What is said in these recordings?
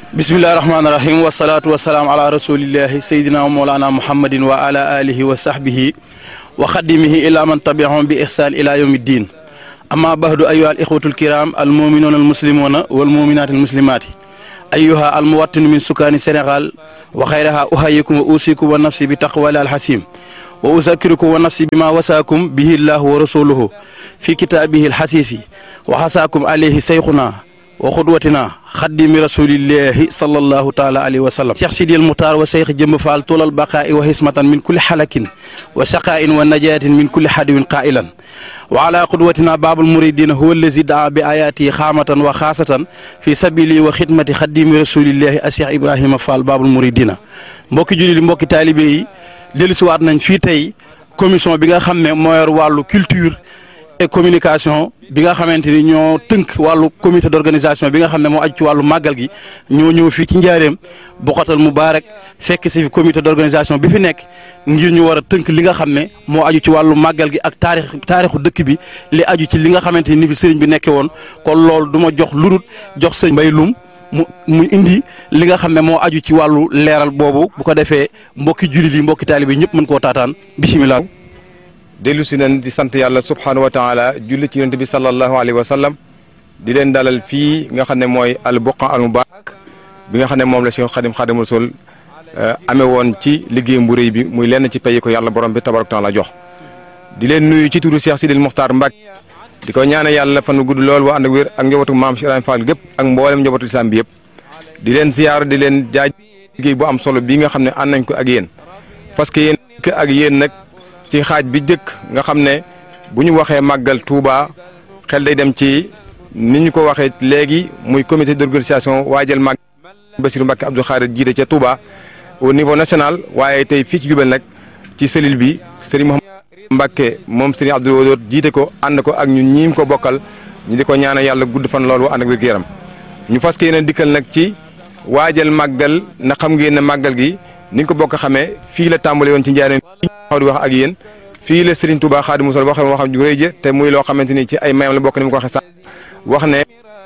bismillahi rahmaani rahim wasalaatu wasalaam ala rasulillahi sayyidina wa mawlana muhammadin wa ala alihi wa sahbihi wa xadimihi ila man tabiahum bi ihsan ila yawmi ddin amma bahdu ayuha al ixwatu alkiram al muminuuna al muslimuna wal muminaati al muslimaati ayuha al muwattinu min sukaani sénégal wa xayraha uhayikum wa usikum wa nafsi bi taqwali al hasim wa uzakirukum wa nafsi bima wasaakum bihi llahu wa rasuluhu fi kitaabihi al hasisi wa hasaakum alayhi sayxuna wa xudwatina xaddimi rasulillahi sallallahu taala alayhi wa sallam cheikh sidil muhtar wa cheikh jëmb faal tulal baqaa'i wa hismatan min kulli xalakin wa shaqaa'in wa najaatin min kulli xadiwin qaa'ilan wa ala qudwatina baabul muridina huwa allazi daa bi ayaati xaamatan wa xaasatan fi sabili wa xidmati xaddimi rasulillahi a cheikh ibrahima fall baabul muridina mbokki julli mbokki taalibe yi dellusiwaat nañ fii tey commission bi nga xam ne moo yor wàllu culture et communication bi nga xamante ni ñoo tënk wàllu comité d'organisation bi nga xam ne moo aju ci wàllu màggal gi ñoo ñëw fii ci njaareem Bokhatal Moubarak fekk si comité d'organisation bi fi nekk ngir ñu war a tënk li nga xam ne moo aju ci wàllu màggal gi ak taarix taarixu dëkk bi li aju ci li nga xamante ni fi sëriñ bi nekkee woon kon loolu du ma jox lurut jox sëñ Mbay Lum mu mu indi li nga xam ne moo aju ci wàllu leeral boobu bu ko defee mbokki jullit yi mbokki taalibe ñëpp mën koo taataan bisimilah. dellu si nañ di sant yàlla subhaanahu wa taala julli ci yonent bi sallallahu alayhi wa sallam di leen dalal fii nga xam ne mooy al buqa al mubarak bi nga xam ne moom la Cheikh Xadim Xadim Rasul amee woon ci liggéeyam bu rëy bi muy lenn ci pay ko yàlla borom bi tabaraka taala jox di leen nuyu ci turu Cheikh Sidil Muxtaar Mbàkke di ko ñaane yàlla fan gudd lool wa ànd ak wér ak njabootu maam Cheikh Ibrahima Fall gépp ak mboolem njabootu islam bi yëpp di leen ziyaar di leen jaaj liggéey bu am solo bii nga xam ne ànd nañ ko ak yéen parce que yéen ak yéen nag ci xaaj bi jëkk nga xam ne bu ñu waxee màggal Touba xel day dem ci ni ñu ko waxee léegi muy comité d'organisation waajal màggal Bassirou Mbacké Abdou Khadir jiite ca Touba au niveau national waaye tey fii ci Diourbel nag ci cellule bi Serigne Mouhamadou Mbacké moom Serigne Abdou Wadoud jiite ko ànd ko ak ñun ñiim ko bokkal ñu di ko ñaanal yàlla gudd fan loolu ànd ak wér gu yaram ñu fas yéene dikkal nag ci waajal màggal na xam ngeen ne màggal gi ni nga ko bokk xamee fii la tàmbale woon ci njaareem di wax ak yéen fii la Serigne Touba Xaadimu Rasuul waxee waxam ju rëy jë te muy loo xamante ni ci ay mayam la bokk ni mu ko waxee sax wax ne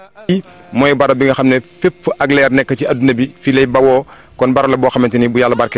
mooy barab bi nga xam ne fépp ak leer nekk ci adduna bi fii lay bawoo kon barab la boo xamante ni bu yàlla barkeel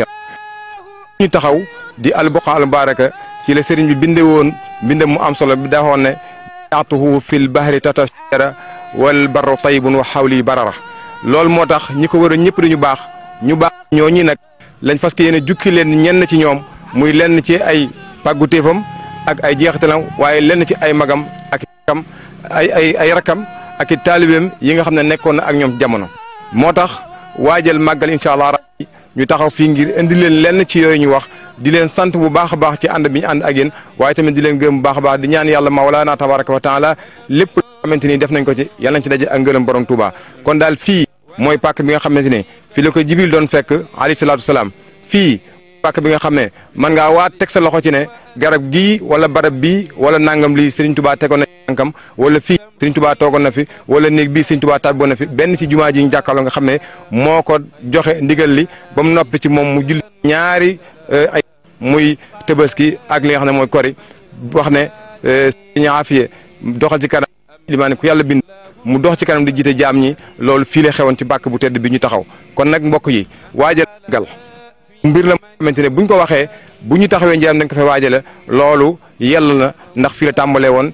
ñu taxaw di al buqa al baraka ci la Serigne bi binde woon binde mu am solo bi daa waxoon ne yaatuhu fil bahri tatashara wal barru tayyibun wa xawli barara loolu moo tax ñi ko war a ñëpp dañu baax ñu baax ñoo ñi nag lañ fas yéene jukki leen ñenn ci ñoom muy lenn ci ay pàggutéefam ak ay jeexitalam waaye lenn ci ay magam ak rakam ay ay ay rakam ak i taalibeem yi nga xam ne nekkoon na ak ñoom jamono. moo tax waajal màggal incha allah rabbi ñu taxaw fii ngir indi leen lenn ci yooyu ñu wax di leen sant bu baax a baax ci ànd bi ñu ànd ak yéen waaye tamit di leen gërëm bu baax a baax di ñaan yàlla mawlaana tabaraka wa taala lépp loo xamante ni def nañ ko ci yàlla nañ ci daje ak ngërëm borom Touba kon daal fii mooy pàkk bi nga xamante ni fii la ko Jibril doon fekk alayhi salaatu salaam fii. pàkk bi nga xam ne man ngaa waat teg sa loxo ci ne garab gii wala barab bii wala nangam lii Serigne Touba tegoon na tànkam wala fii Serigne Touba toogoon na fi wala néeg bii Serigne Touba tàbboon na fi benn ci jumaa ji ñu jàkkaarloo nga xam ne moo ko joxe ndigal li ba mu noppi ci moom mu julli ñaari ay muy Tabaski ak li nga xam ne mooy kori wax ne Serigne Afiye doxal ci kanam limaani ku yàlla bind mu dox ci kanam di jiite jaam ñi loolu fii la xewoon ci bàkk bu tedd bi ñu taxaw kon nag mbokk yi waajal gal mbir la xamante ne buñ ko waxee bu ñu taxawee njëriñ dañ ko fay waajale loolu yell na ndax fii la tàmbalee woon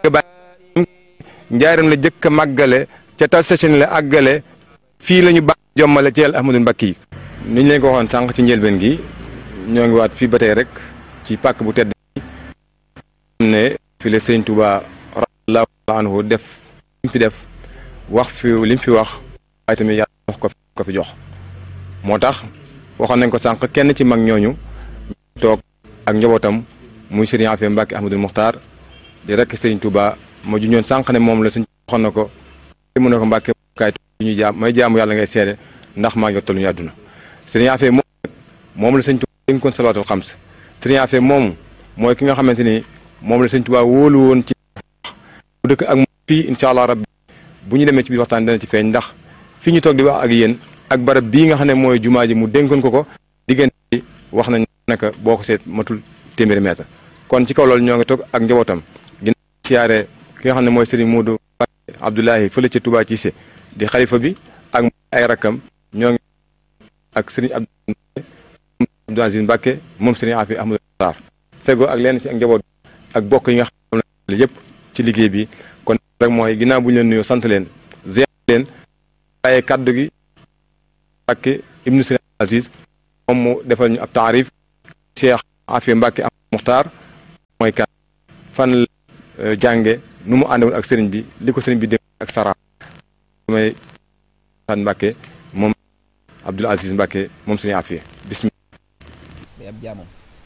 njaaram la jëkk a màggale ca tal session la àggale fii la ñu baax jommale ci El Ahmadou Mbacké yi ni ñu leen ko waxoon sànq ci njëlbeen gi ñoo ngi waat fii ba tey rek ci pàkk bu tedd ne fii la Sëriñ Touba radiyallahu anhu def li mu fi def wax fi li mu fi wax waaye tamit yàlla wax ko ko fi jox moo tax waxoon nañ ko sànq kenn ci mag ñooñu toog ak njabootam muy Serigne Afia Mbacke Ahmadul Muxtaar di rek Serigne Touba ma ju ñoon sànq ne moom la suñ waxoon na ko mu ne ko Mbacke kaay ñu jaam may jaamu yàlla ngay seede ndax maa ngi tollu ñu àdduna Serigne Afia moom moom la Serigne Touba dénkoon salaatul xams Serigne Afia moom mooy ki nga xamante ni moom la Serigne Touba wóolu woon ci bu dëkk ak moom fii incha allah rabbi bu ñu demee ci biir waxtaan dana ci feeñ ndax fii ñu toog di wax ak yéen ak barab bii nga xam ne mooy jumaa ji mu dénkoon ko ko diggante bi wax nañ naka boo ko seet matul téeméeri mètre kon ci kaw loolu ñoo ngi toog ak njabootam ginnaaw siyaare ki nga xam ne mooy Serigne Modou Abdoulahi fële ca Touba Cissé di xalifa bi ak ay rakkam ak sëriñ Abdou Aziz Mbacke moom sëriñ Afi Ahmadou Sarr fegoo ak lenn ci ak njaboot ak bokk yi nga xam ne yëpp ci liggéey bi kon rek mooy ginnaaw bu ñu leen nuyoo sant leen ziar leen waaye kaddu gi Mbacke ibnu sëriñ Aziz moom mu defal ñu ab taarif Cheikh Afi Mbacke am Muxtaar mooy kan fan la jànge nu mu àndewoon ak sëriñ bi li ko sëriñ bi dégg ak sara may san Mbacke moom Abdoul Aziz Mbacke moom sëriñ Afi bismillah day ab jaamam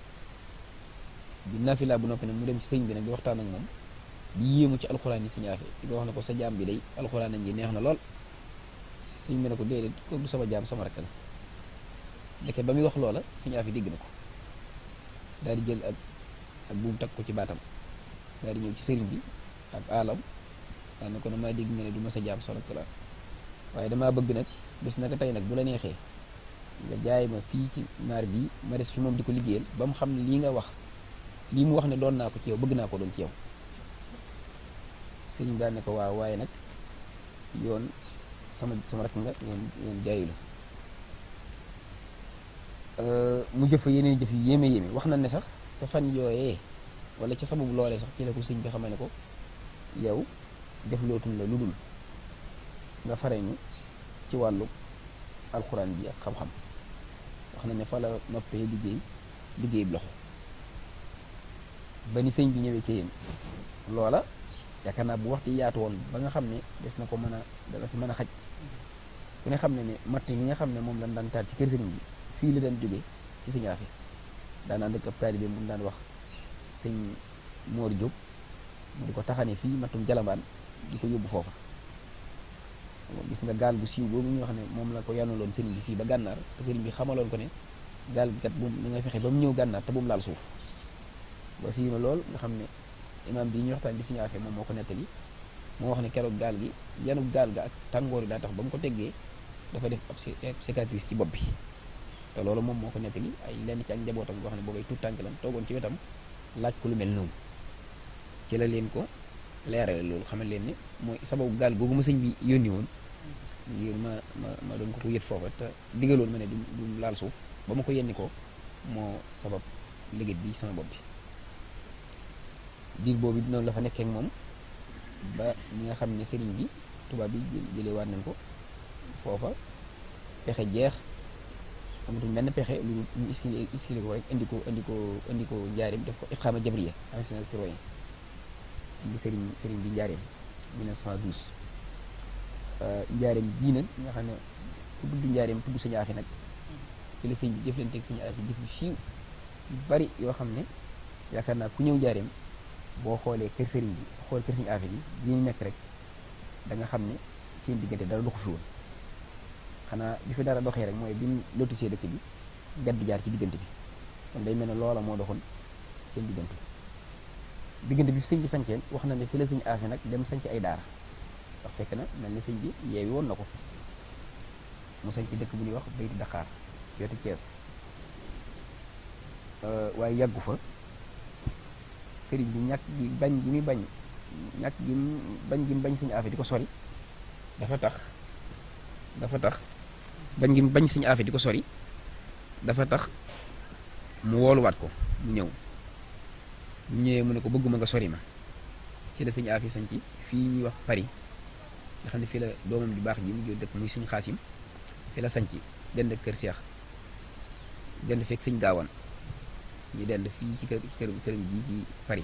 bi nafila bu noppi nag mu dem ci sëñ bi nag di waxtaan ak moom di yéemu ci alxuraan yi sëñ Afi di ko wax ne ko sa jaam bi day alxuraan ji neex na lool sëñ bi ne ko déedéet kooku du sama jaam sama rakk la ndeke ba muy wax loola sëñ Afi dégg na ko daal di jël ak ak buum takk ko ci baatam daal di ñëw ci sëriñ bi ak alam daal ne ko damaa dégg nga ne du ma sa jaam sa rakk la waaye damaa bëgg nag bis naka tey nag bu la neexee nga jaay ma fii ci naar bii ma des fi moom di ko liggéeyal ba mu xam ne lii nga wax lii mu wax ne doon naa ko ci yow bëgg naa ko doon ci yow sëriñ daal ne ko waaw waaye nag yoon sama sama rakk nga yoon yoon jaayu la mu jëf fa yeneen jëf yu yéeme yéeme wax na ne sax te fan yooyee wala ca sababu loolee sax ci la ko sëñ bi xamal ne ko yow def lootul la lu dul nga fareñu ci wàllu alxuraan bi ak xam-xam wax na ne fa la noppee liggéey liggéey bi loxo ba ni sëñ bi ñëwee ci yéen loola yaakaar naa bu waxtu yaatu woon ba nga xam ne des na ko mën a dana fi mën a xaj ku ne xam ne ne matt yi nga xam ne moom lañ daan taal ci kër sëñ bi fii la daan jógee ci sëñ Afi daan ànd ak ab taalibe mu daan wax sëñ Moor Jóob mu di ko taxane fii mattum jalambaan di ko yóbbu foofa gis nga gaal bu siiw boobu ñu wax ne moom la ko yanaloon sëriñ bi fii ba gànnaar te sëriñ bi xamaloon ko ne gaal gi kat bu mu nga fexe ba mu ñëw gànnaar te bu mu laal suuf ba siiw na lool nga xam ne imaam bi ñu waxtaan di sëñ Afi moom moo ko nettali moo wax ne keroog gaal gi yanu gaal ga ak tàngoor yi daa tax ba mu ko teggee dafa def ab cicatrice ci bopp bi te loolu moom moo ko nettali ay lenn ci ak njabootam boo xam ne boobay tuut tànk lan toogoon ci wetam laaj ko lu mel noonu ci la leen ko leerale loolu xamal leen ne mooy sababu gaal googu ma sëñ bi yónni woon ngir ma ma ma doon ko ko yët foofa te digaloon ma ne du du laal suuf ba ma ko yenni ko moo sabab liggéey bi sama bopp bi diir boobu noonu la fa nekkee ak moom ba ñi nga xam ne sëriñ bi tubaab bi jëlee waat nañ ko foofa pexe jeex amatul benn pexe lu ñu iskile iskile ko rek indi ko indi ko indi ko njaareem def ko iqaama jabriya ancien citoyen indi sëriñ sëriñ bi njaareem 1912 njaareem bii nag nga xam ne ku tudd njaareem tudd Sëñ Afi nag ci la sëñ bi jëflanteeg Sëñ Afi jëf yu siiw yu bari yoo xam ne yaakaar naa ku ñëw njaareem boo xoolee kër sëriñ bi xool kër Sëñ Afi bi yi ñu nekk rek da nga xam ne seen diggante dara doxu fi woon xanaa bi fi dara doxee rek mooy bi mu lotisee dëkk bi gàdd jaar ci diggante bi kon day mel ne loola moo doxoon seen diggante diggante bi fi sëñ bi sanceen wax na ne fi la Sëñ Afi nag dem sanc ay daara ndax fekk na mel ni sëñ bi yeewi woon na ko mu sanc dëkk bu ñuy wax bayti Dakar wetu Thiès waaye yàggu fa sëriñ bi ñàkk gi bañ gi muy bañ ñàkk gi bañ gi mu bañ Sëñ Afi di ko sori dafa tax dafa tax bañ gi mu bañ Sëñ Afi di ko sori dafa tax mu wooluwaat ko mu ñëw mu ñëwee mu ne ko bëgguma nga sori ma ci la Sëñ Afi sanc fii ñuy wax Paris nga xam ne fii la doomam ju baax ji mu dëkk muy suñu xaasim fii la sanc dend kër Seex dend fekk sëñ gaawan ñu dend fii ci kër kër këram ji ci Paris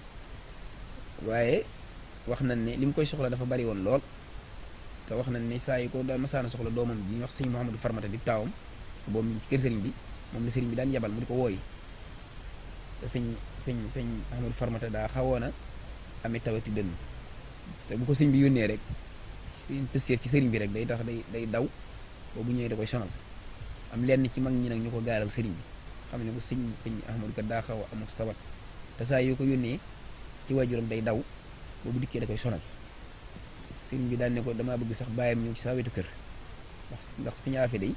waaye wax nañ ne li mu koy soxla dafa bari woon lool te wax nañ ne saa yu ko daan masaana soxla doomam ji ñu wax sëñ Mouhamadou Farmata di taawam boobu mi ngi ci kër sëriñ bi moom la sëriñ bi daan yebal mu di ko wooyi te sëñ sëñ sëñ Mouhamadou Farmata daa xawoon a amee tawati dënn te bu ko sëñ bi yónnee rek seen pësteer ci sëriñ bi rek day tax day day daw boobu ñëwee da koy sonal am lenn ci mag ñi nag ñu ko gaaral sëriñ bi xam ne ko sëñ sëñ Ahmadou kat daa xaw a amul tawat te saa yoo ko yónnee ci waajuram day daw boobu dikkee da koy sonal sëriñ bi daan ne ko damaa bëgg sax bàyyam ñëw ci saa wetu kër ndax ndax Sëñ Afi day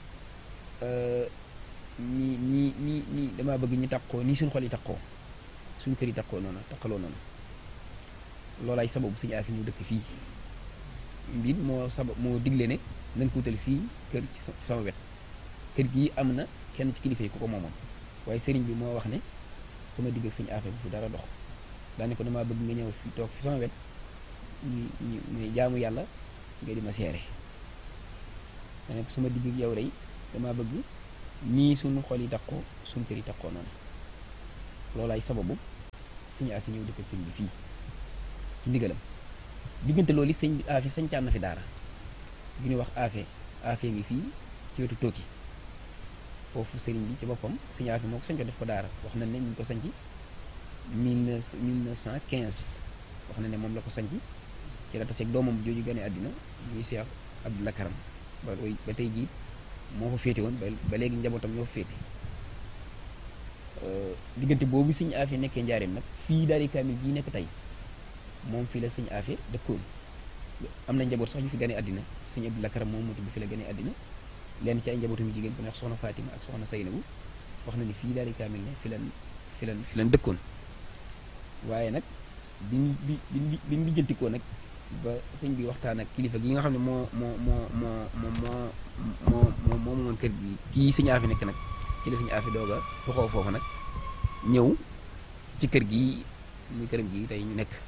nii nii nii nii damaa bëgg ñu takkoo nii suñu xol yi takkoo suñu kër yi takkoo noonu takkaloo noonu loolaay sababu Sëñ Afi ñu dëkk fii mbir moo sabab moo digle ne nañ ko wutal fii kër ci sama wet kër gii am na kenn ci kilifa yi ku ko moomoon waaye sëriñ bi moo wax ne sama digg ak sëñ Afe bu fi dara dox daane ko damaa bëgg nga ñëw fi toog fi sama wet ñu ñu muy jaamu yàlla nga di ma seere daane ko sama digg ak yow rey damaa bëgg nii suñu xol yi takkoo suñu kër yi takkoo noonu loolaay sababu sëñ Afe ñëw dëkk ak sëñ bi fii ci ndigalam diggante loolu sëñ bi Afe sañcaan na fi daara bu ñuy wax Afe Afe ngi fii ci wetu Tooki foofu sëriñ bi ci boppam sëñ Afe moo ko sañcoon def ko daara wax na ne ñu ngi ko sañci mille neuf mille neuf cent quinze wax na ne moom la ko sañci ci la taseeg doomam jooju gane àddina muy Cheikh Abdoulaye Karam ba ba tey jii moo fa féete woon ba ba léegi njabootam ñoo fa féete diggante boobu sëñ Afe nekkee njaareem nag fii daari kaamil bii nekk tey moom fii la sëñ Afe dëkkoon am na njaboot sax ñu fi gane àddina sëñ Abdoulaye Karam moom moo tudd fi la gane àddina lenn ci ay njabootam yu jigéen ku neex soxna Fatima ak soxna Saynabu wax na ni fii daari kaamil ne fi lan fi lan fi lan dëkkoon waaye nag biñ bi bi biñ lijjantikoo nag ba sëñ bi waxtaan ak kilifa gi nga xam ne moo moo moo moo moo moo moo moo moom kër gi kii sëñ Afe nekk nag ci la sëñ Afe doog a tuxoo foofu nag ñëw ci kër gi muy këram gi tey ñu nekk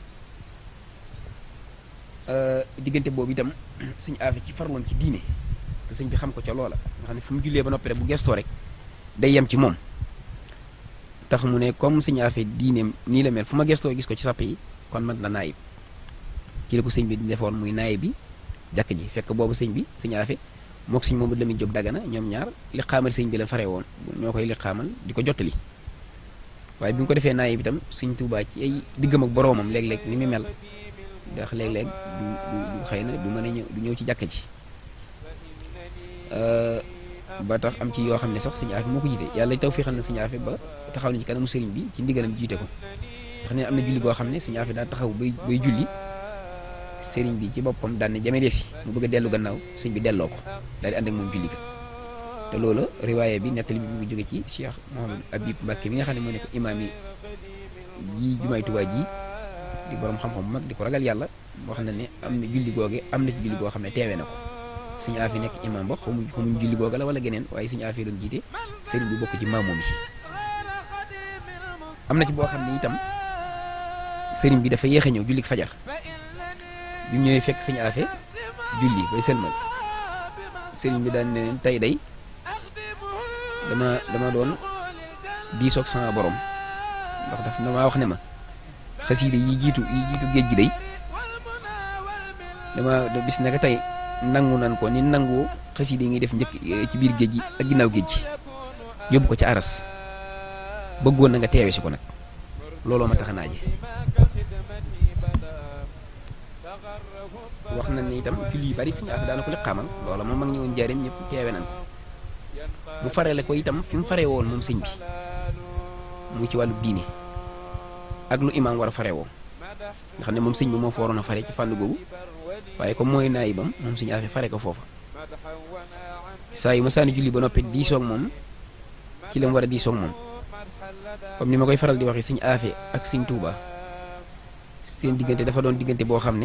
diggante boobu itam sëñ Afe ci farloon ci diine te sëñ bi xam ko ca loola nga xam ne fu mu jullee ba noppi rek bu gestoo rek day yem ci moom tax mu ne comme sëñ Afe diineem nii la mel fu ma gestoo gis ko ci sàpp yi kon man la naayib ci la ko sëñ bi defoon muy naayib bi jàkk ji fekk boobu sëñ bi sëñ Afe mook sëñ Mamadou Lamine Diop Dagana ñoom ñaar li xaamal sëñ bi leen fare woon ñoo koy li xaamal di ko jottali waaye bi mu ko defee naayib itam sëñ Tuubaa ci ay diggam ak boroomam léeg-léeg ni mu mel ndax léeg-léeg du du xëy na du mën a ñëw du ñëw ci jàkka ji ba tax am ci yoo xam ne sax sëñ Afe moo ko jiite yàlla taw fii xam ne sëñ Afe ba taxaw na ci kanamu sëriñ bi ci ndigalam jiite ko xam ne am na julli goo xam ne sëñ Afe daa taxaw bay bay julli sëriñ bi ci boppam daan ne jame deesi mu bëgg a dellu gannaaw sëñ bi delloo ko daal di ànd ak moom julli ga te loolu riwaaye bi nettali bi mu ngi jóge ci Cheikh Mouhamadou Habib Mbacké mi nga xam ne moo nekk imaam yi ji jumaay Tuubaa ji di borom xam-xam bu mag di ko ragal yàlla wax na ne am na julli googe am na ci julli goo xam ne teewee na ko sëñ Afe nekk imaam ba xamuñ xamuñ julli googa la wala geneen waaye sëñ Afe doon jiite sëriñ bi bokk ci maamoom yi am na ci boo xam ne itam sëriñ bi dafa yéex a ñëw julli fajar bi mu ñëwee fekk sëñ Afe julli bay sëlmal sëriñ bi daan ne leen tey day dama dama doon diisoog sama borom ndax daf damaa wax ne ma xasiide yi jiitu yi jiitu géej gi day dama bis naka tey nangu nan ko ni nangu xasiide yi ngay def njëkk ci biir géej gi ak ginnaaw géej gi yóbbu ko ci aras bëggoon na nga teewe si ko nag looloo ma tax a naaje wax nañ ne itam julli yu bari suñu affaire daana ko liqaamal loola moom mag ñi woon njariñ ñëpp teewe nañ ko mu farale ko itam fi mu faree woon moom sëñ bi mu ci wàllu diine ak lu imaam war a fare woo nga xam ne moom sëñ bi moo fa waroon a fare ci fànn googu waaye comme mooy naayibam moom suñu affaire fare ko foofa saa yu ma saani julli ba noppi diisoog moom ci la mu war a diisoog moom comme ni ma koy faral di waxee sëñ Afe ak sëñ Tuuba seen diggante dafa doon diggante boo xam ne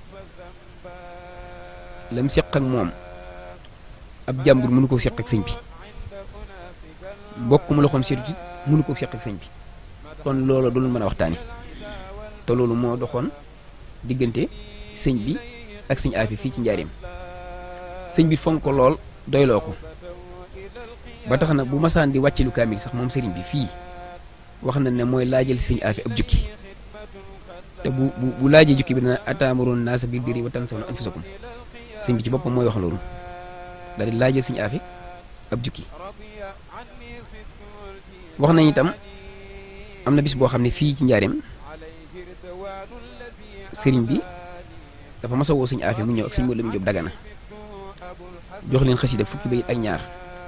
lam seq ak moom ab jàmbur mënu ko seq ak sëñ bi mbokk mu loxoom seetu ci mënu ko seq ak sëñ bi kon loolu du lu mën a waxtaani te loolu moo doxoon diggante sëñ bi ak sëñ Afe fii ci njaareem sëñ bi fonk ko lool doyloo ko ba tax na bu masaan di wàcce lu kaamil sax moom sëriñ bi fii wax na ne mooy laajal sëñ Afe ab jukki te bu bu bu laajee jukki bi dana ataamuroon naasa bil birri wa tansawna anfusakum sëñ bi ci boppam mooy wax loolu daal di laajal sëñ Afe ab jukki wax nañ itam am na bis boo xam ne fii ci njaareem sëriñ bi dafa mas a woo sëñ Afe mu ñëw ak sëñ Modou Lamine Diop Dagana jox leen xasida fukki bayit ak ñaar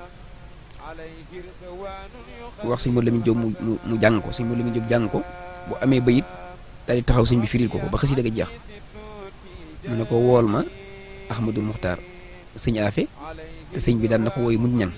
wax sëñ Modou Lamine Diop mu mu mu jàng ko sëñ Modou Lamine Diop jàng ko bu amee bayit daal di taxaw sëñ bi firil ko ko ba xasida ga jeex mu ne ko wool ma Ahmadou Muxtaar sëñ Afe te sëñ bi daan na ko wooyu mun ñan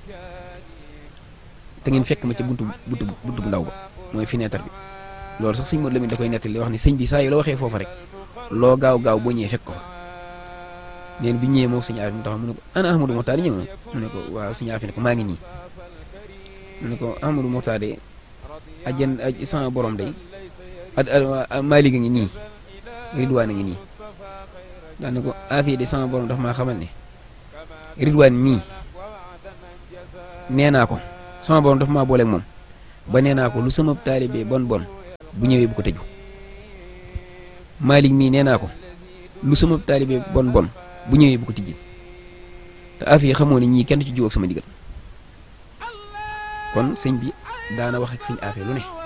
te ngeen fekk ma ca buntu buntu buntu bu ndaw ba mooy fenêtre bi loolu sax sëñ Modou Lamine da koy nettali wax ne sëñ bi saa yu la waxee foofa rek loo gaaw gaaw boo ñëwee fekk ko fa neen bi ñëwee moom sëñ Afi mu taxaw mu ne ko ana Ahmadou Mokhtar ñëw na mu ne ko waaw sëñ Afi ne ko maa ngi nii mu ne ko Ahmadou Mokhtar de ajan aj sama borom day ad Malick a ngi nii Ridwaan a ngi nii daa ne ko Afi de sama borom dafa maa xamal ne Ridwaan mii nee naa ko sama borom dafa maa booleeg moom ba nee naa ko lu sama taalibe bon bon bu ñëwee bu ko tëju Malick mii nee naa ko lu sama taalibe bon bon bu ñëwee bu ko tijji te Afi xamoo ne ñii kenn ci jiw ak sama digal kon sëñ bi daana wax ak sëñ Afi lu ne